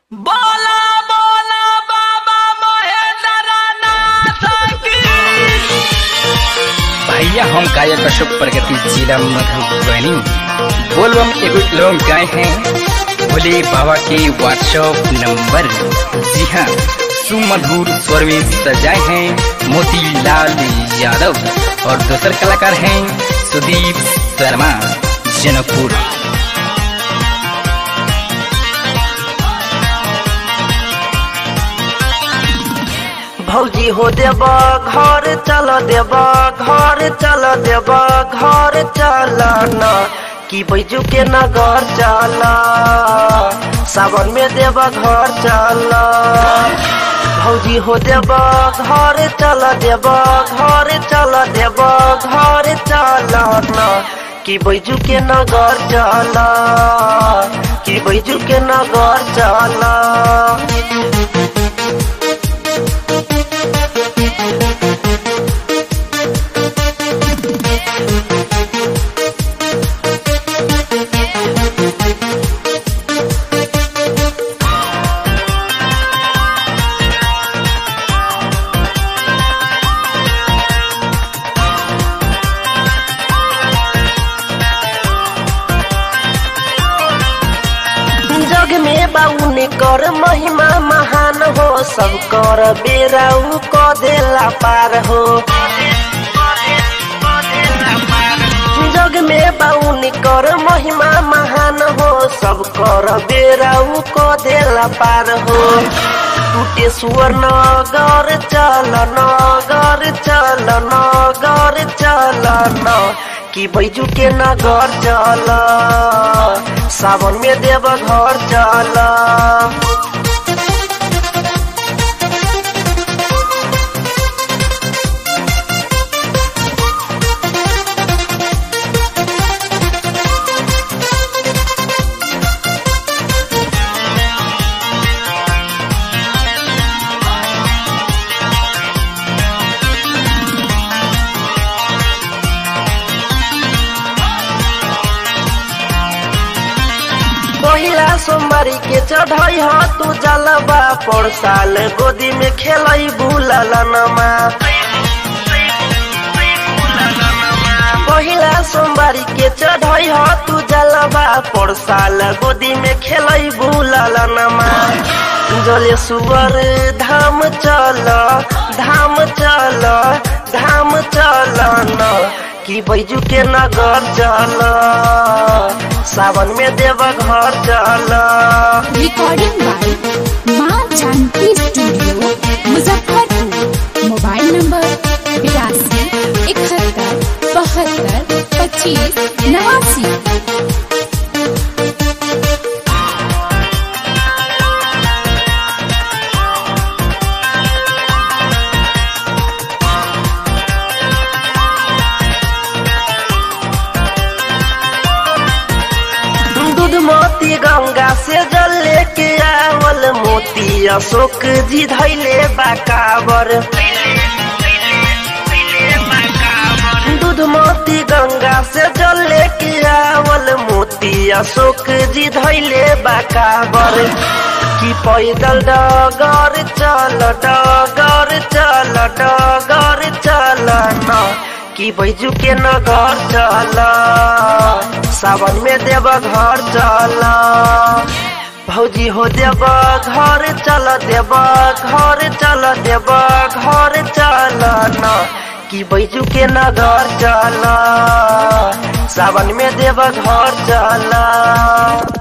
बोला बोला बाबा महेंद्रनाथ की भैया हम गायक अशोक प्रगति जिला मधुबनी बोलबम एगो एल्बम गाए हैं भोले बाबा के व्हाट्सएप नंबर जी हाँ सुमधुर स्वर में सजाए हैं मोतीलाल यादव और दूसर कलाकार हैं सुदीप शर्मा जनकपुर भौजी हो देब घर चल देब घर चल देब घर चल न कि बैजू के नगर चल सावन में देब घर चल भौजी हो देब घर चल देब घर चल देब घर चल न कि बैजू के नगर चल कि बैजू के नगर चल जग में बाउन कर महिमा महान हो सब कर बेराउ क देला पार हो जग में बाउन कर महिमा महान हो सब कर बेराउ क देला पार हो टूटे सुअर नगर चल नगर चल नगर चल न कि बैजू के नगर चल सावन में देव घर चल पहिला सोमवारी के चढ़ाई ह तू जलबा पर साल गोदी में खेलई भूलल नमा पहिला सोमवारी के चढ़ाई ह तू जलबा पर साल गोदी में खेलई भूलल नमा जले सुअर धाम चल धाम चल धाम चल न कि बैजू के नगर चल सावन में देव घर चल recording by Maa Janki studio Muzaffarpur mobile number बिरासी इकहत्तर बहत्तर पच्चीस नवासी दूध मोती गंगा से जल लेके आवल मोती अशोक जी धैले बाकावर दूध मोती गंगा से जल लेके आवल मोती अशोक जी धैले बाकावर कि पैदल डगर चल डगर चल डगर चल न कि बैजू के नगर चल सावन में देव घर चल भौजी हो देव घर चल देव घर चल देव घर चल न कि बैजू के नगर चल सावन में देव घर चल